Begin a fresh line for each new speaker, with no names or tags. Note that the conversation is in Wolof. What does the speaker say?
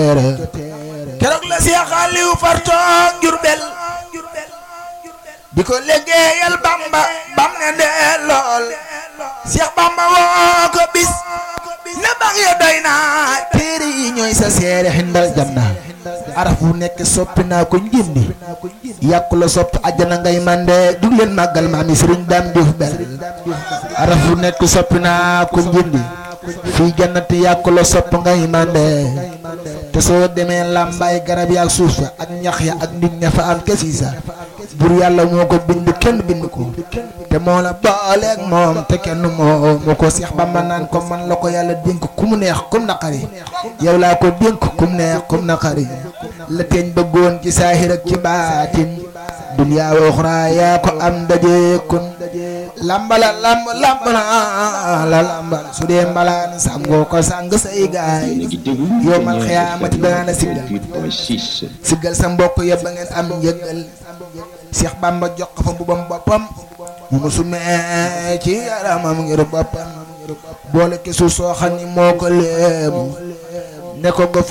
teere keroog la Seex Aliou fartoog Jurbel di ko liggéeyal Bamba bam ne dee lool Seex Bamba woo ko bis ne bax ya doy naa téere yi ñooy sa seere xindal janna araf bu nekk soppi naa ko njindi yàqu la sopp àjjana ngay mande jug leen màggal maami sëriñ Dame Diouf bel araf bu nekk soppi naa ko njindi fii jannati yàqu la sopp ngay mande te soo demee làmbaay garab ya ak suuf sa ak ñax ya ak nit ña fa am kesiisa bur yàlla moo ko bind kenn bind ko te moo la booleeg moom te kenn moo moo ko Seex Bamba naan ko man la ko yàlla dénk ku mu neex kum naqari yow laa ko dénk kum neex kum naqari la teeñ bëggoon ci saahir ak ci baatin duniyaa wa uxraa yaa ko am daje kun lambala lamb lamb na la lambal su dee mbalaan sangoo ko sang say gaay yow mal xiyaamati danaa la siggal siggal sa mbokk ya ba ngeen am njëggal Seex Bamba jox ko fa mbubam boppam mu musu mee ci yaramam ngir boppam boole ki suuf soo xam ni moo ko léemu ne ko nga